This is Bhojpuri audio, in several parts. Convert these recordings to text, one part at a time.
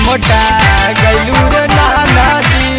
मोटा गैलू रे नाना दी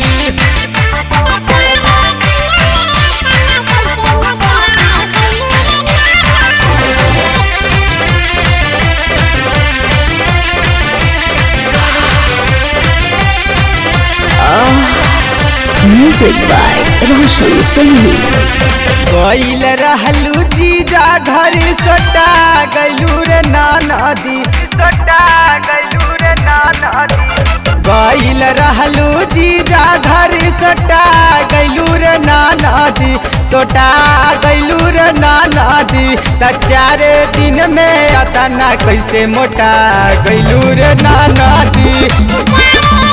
Music by Roshan Saini. गईल रहलू जीजा घर सोटा गैलू रे नाना दी सोटा गैलू रे नाना दी गईल रहलू जीजा घर सोटा गैलू रे नाना दी सोटा गैलू रे नाना दी त चारे दिन में अतना कैसे मोटा गैलू रे नाना दी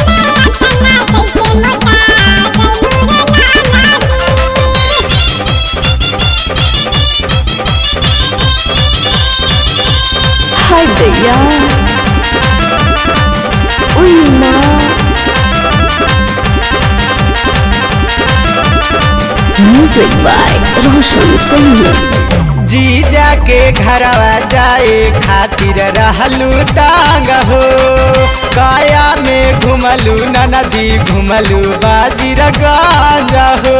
Hi Daya. Uy ma. Music by Roshan Saini. जीजा के घरवा जाए खातिर रहलू टांग हो काया में घुमलू नदी घुमलू बाजीर गांजा हो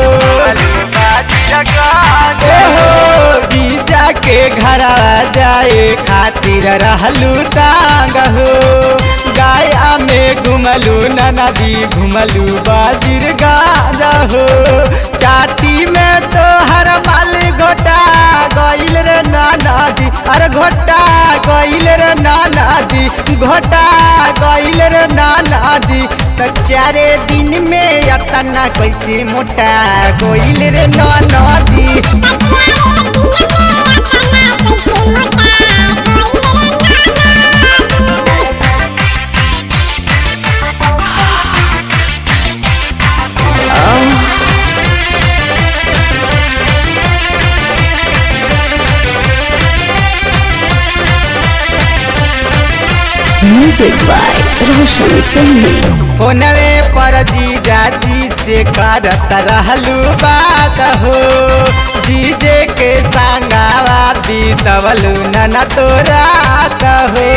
ए हो जीजा के घरवा जाए खातिर रहलू टांग हो गाया में घुमलू नदी घुमलू बाजीर गांजा हो चाटी में तो हर माल घोटा गईल रे नाना दी अरे घोटा गईल रे नाना दी घोटा गईल रे नाना दी त चारे दिन में अतना कैसे मोटा गईल रे नाना दी Music by Roshan Saini. फोनवे पर जीजा जी से करत रहलू बात हो जीजे के संगावा बीतवलू नना तो रात हो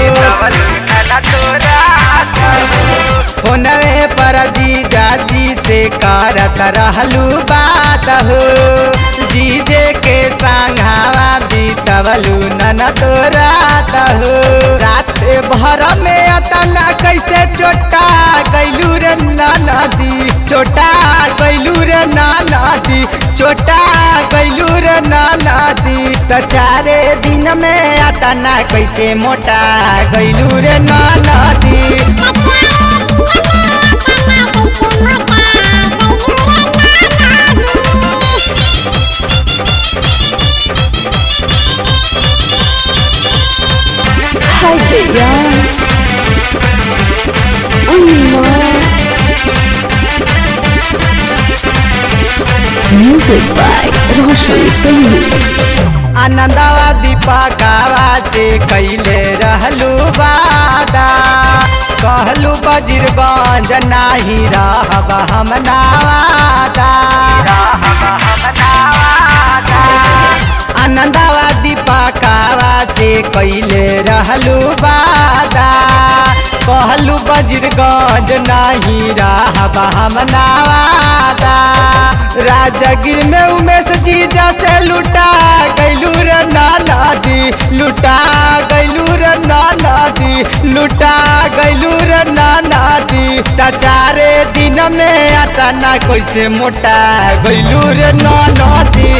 फोनवे पर जीजा जी से करत रहलू बात हो जीजे के संघावा बीतवलू नना तो रात हो रात भर में अतना कैसे चोटा गैलू रे नाना दी चोटा गैलू रे नाना दी चोटा गैलू रे नाना दी त चारे दिन में अतना कैसे मोटा गैलू रे नाना दी Hi Daya. Uy ma. Music by Roshan Saini. आनंदवा दीपकावा से कैले रहलू वादा कहलू बजीरगंज नाही रहब हम नावादा आनंदवा दीपकावा से कैले रहलू वादा कहलू बजीरगंज नाही रहब हम नावादा राजगिर में उमेश जीजा से लुटा गैलू रे नाना दी लुटा गैलू रे नाना दी लुटा गैलू रे नाना दी त चारे दिन में अतना कैसे मोटा गैलू रे नाना दी